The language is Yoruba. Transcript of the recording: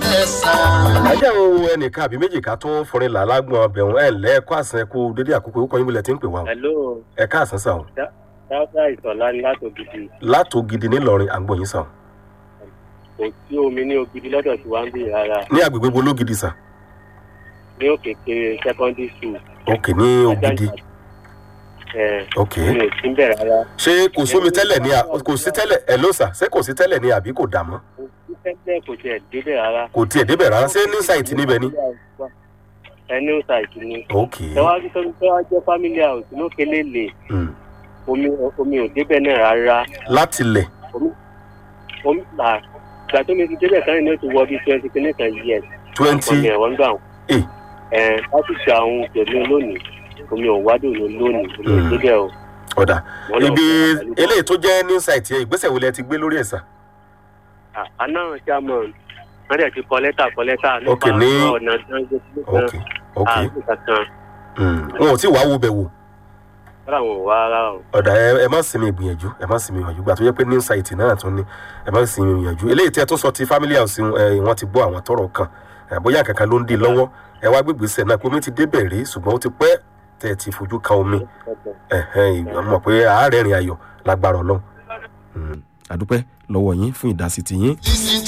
kẹsàn-án. ajá o ẹnìkan àbí méjì ká tó fọrin là lágbọn ọbẹ̀ wọn ẹ̀ lẹ́ ẹ̀kọ́ àsán ẹ̀kú dédé àkókò ó kọ́ yín bílẹ̀ tí ń pè wá o hello ẹ̀ka àsán sàn o dáadáa ìsọ̀lá ni láti ògidì látò gidi nílọrin àgbọ̀yìn sàn kò sí omi ní ògidì lọ́dọ̀ tí wàá ń bì rárá ní agbègbè bo lógidi sàn ní òkè kéré secondary school òkè ní ògidì ẹ̀ òkè mi ò sí bẹ̀ rárá ṣé kò sómi tẹ́lẹ̀ ní à- kò sí tẹ́lẹ̀ ẹ̀ ló sà ṣé kò sí tẹ́lẹ̀ ní àbí kò dà mọ́ kò sí tẹ́lẹ̀ kò tiẹ̀ débẹ̀ rárá. kò tiẹ̀ débẹ̀ rárá ṣé ní sáìtì níbẹ̀ ni ẹ ní ṣàìtì ni òkè tẹwájú tó ń tẹwá jẹ́ family house lókè lélẹ̀ Mm. omi omi ò débẹ̀ náà rárá láti lẹ̀ omi là ìgbà tó mi ti débẹ̀ sáré ní oṣù wọ bíi twenty kìíní kan years twenty ọmọ ẹ̀wọ̀n gbà wọn. Eh. ẹ̀ láti ṣe àwọn pẹ̀lú lónìí omi ò wádùn ló lónìí omi ò Mm. débẹ̀ o. ọ̀dà Wọ́n lọ ibi fún wa pẹ̀lú- eléyìí tó jẹ́ ní sáìtì ẹ̀ ìgbésẹ̀ wo lẹ ti gbé lórí ẹ̀ sà À- àná chairman wọ́n dẹ̀ ti kọ lẹ́tà kọ lẹ́tà Ok, ní- ọ̀nà tó ń gbé sílé ok kan ok àti kankan Mm. wọn ò tí wàá wo bẹ̀ wò rárá wọn ò wá rárá o. ọ̀dà ẹ ẹ má sinmi ìgbìyànjú ẹ má sinmi ìgbìyànjú gbà tó yẹ pé ní sáìtì náà tún ní ẹ má sinmi ìgbìyànjú eléyìí tí ẹ tún sọ ti family house ẹ wọn ti gbọ́ àwọn tọrọ kan ẹ bóyá kankan ló ń di lọ́wọ́ ẹ wá gbégbèsè náà pé omi ti débẹ̀ rí ṣùgbọ́n ó ti pẹ́ tẹ́ ẹ ti fojú kan omi ẹ̀hẹ́n ìgbà mọ̀ pé àárẹ̀ rìn ayọ̀ lágbára ọlọ́run. àdúpẹ́ lọ́wọ́ yín fún ìdásí ti yín. Listen